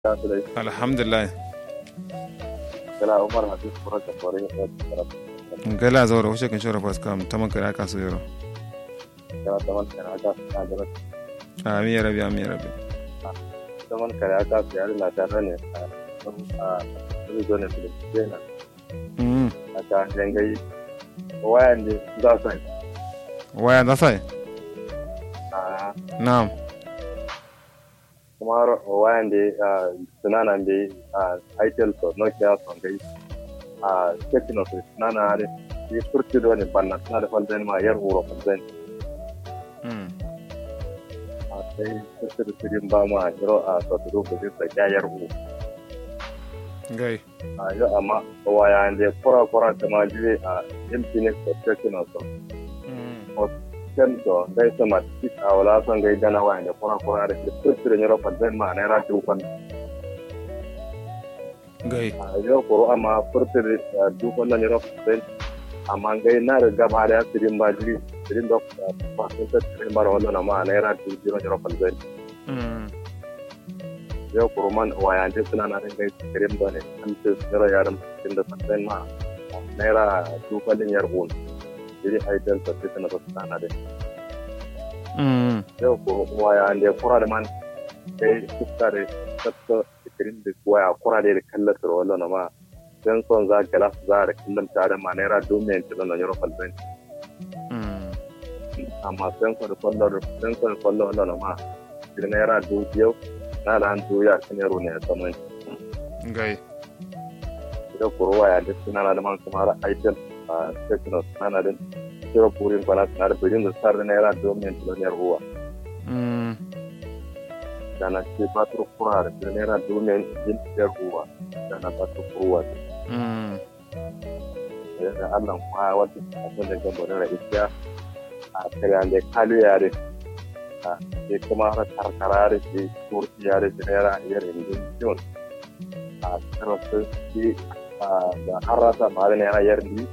alhamdulillah kala umar habib furata fore gala zawra wuce kan shora pas kam taman kare aka so yoro kala taman kare aka sadara amin ya rabbi amin ya rabbi taman kare aka yari la tare ne a a zo ne filin na mm aka dangai wayan da za su waya da sai a na'am kuma wayan da sunana da a itel so nokia so gai a tekno so sunana da yi furti da wani banna suna da falzani ma yar wuro falzani mm a sai furti da sirin ba ma yaro a sotoro da zai sa yar wuro gai a yau amma waya da kura kura ta ma jiwe a infinix da tekno so mm ken to dai sama tik a wala son gai dana waya da kura kura da furti da yaro falzani ma na ra tukon gai a yau kuro amma furti da dukkan nan yaro falzani amma gai na da gaba da sirin ba jiri sirin da fasin ta sirin ba da wannan amma na ra tukon yaro falzani mm yau kuro man waya da suna na gai sirin ba ne an ce yaro yaran sirin da falzani ma naira dukkan yar gun jiri aidan ta sirin da sana da mm yau ko waya da kura da man kai fuska da tsatsa ikirin da waya kura da da kallon su wallo na ma dan son za ga las za da kallon tare ma naira domin ta nan yaro falban mm amma san ko da kwallo da san ko da kwallo wallo na ma da naira do yau na da an do ya kan yaro ne saman gai da kuro waya da suna na da man kuma ra aitel a techno sana da kiro purin kwana suna da bidin da sar da naira domin ta nan yaro mm dana ce patro kura da naira domin yin yarwa dana patro kura mm da Allah kuma wata abin da gamba da isiya a kare da kalu yare a sai kuma har karkara da ke turki yare da naira yar indin ciwon a karasa shi da harata ma da naira yar indin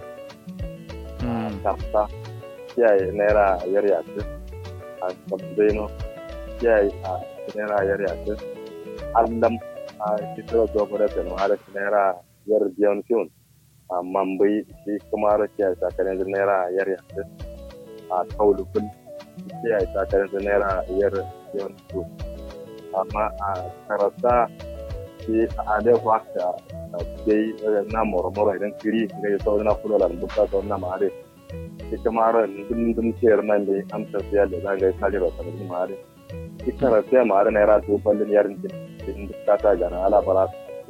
mm karta kiyaye naira yar yace a sabbaino kiyaye a naira yar yace allam a kitro gobara da mara naira yar biyan fiyon a mambai shi kuma ra kiyaye sakarin da naira yar yace a kaulukul kiyaye sakarin da naira yar biyan fiyon amma a karasa shi a da waka dai na mormoro idan kiri ga ya sauri na kula da buka sauri na mare ita mara dum dum ciyar nan da an tafiya da za ga ya kare ba sanar mare ita rafiya mare na yara to ballin yarin din din ta ta gana ala bara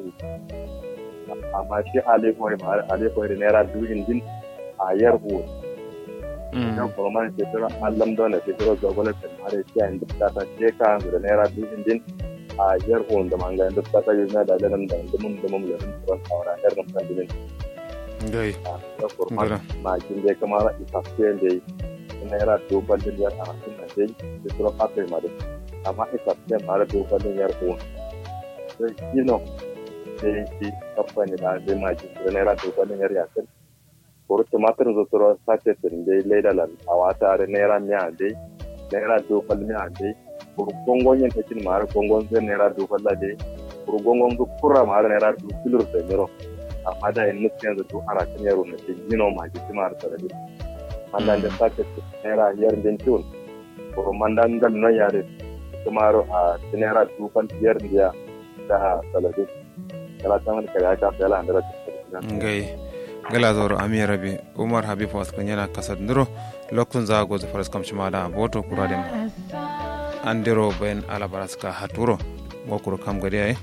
amma shi ale koi mare ale koi da naira duhin din a yar hu mm kan kuma ce tura allam don da fitro ga gwamnati mare shi an ta ta ce ka da naira duhin din a yar hu da manga da ta ta yi na da nan da dumun dumun da nan tsoron saura yar nan kan din gai da kurma Ngara. makin da kamar isafiyan da yi naira duban din yar arasin na dai da tura fatai ma da amma isafiyan ma da duban din yar uwa sai kino da yi kamfani da zai makin da naira duban din yar yasin kuru tumatir zo tura sace tin dai laidalan a wata da naira miya dai naira duban miya dai kuru gongon yin takin ma har gongon zai naira duban la dai kuru gongon zu kura ma har naira duban kilur da miro amma da yin nufin yanzu duk ana kan yaro na ce gino ma ji cima da sarari mandan da sake naira yar din tun ko mandan gal no yare kuma ro a naira dukan yar dia da salade kala taman kala ka fela andara gai gala zoro ami rabi umar habib was kan yana kasar ndiro lokun za go faras kam shima da boto kura dem andiro ben ala baraska haturo gokuro kam gadi ay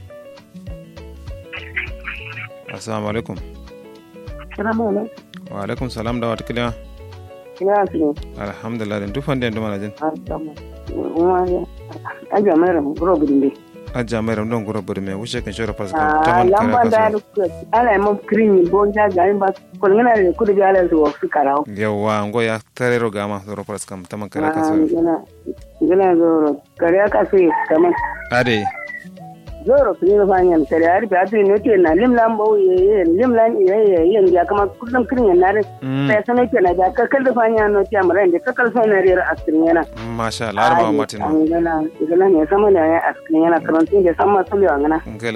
assalamu alaikum Salamu alaikum. wa alaikum salam da wata kiliya Ina fi alhamdulillah den dufan den dumana jin Adamu. Wani ajiya mai ramu guro gudun bai. ajja mai ram don guro bari me wuce kan shora faras kam Ah, taman lamba da kare da kuka ala yi mun kirin bon ja ga ba kulngana da kudu bi ala zuwa su karau. kaso yawa ngo ya tarero gama zoro faras kam taman kare Ah, kaso gana gana zoro kare ka sai kaman ade zoro su ne fa yan tare har ba tu ne ke na limlan bau ye ye limlan ye ye ye ya kama kullum kirin yan nare sai sanar ke na da kakal da fa yan no ti amara da kakal fa na rera askirin yana masha Allah har ma matin ngala ngala ne sama ne askirin yana karantun da sama sulwa ngana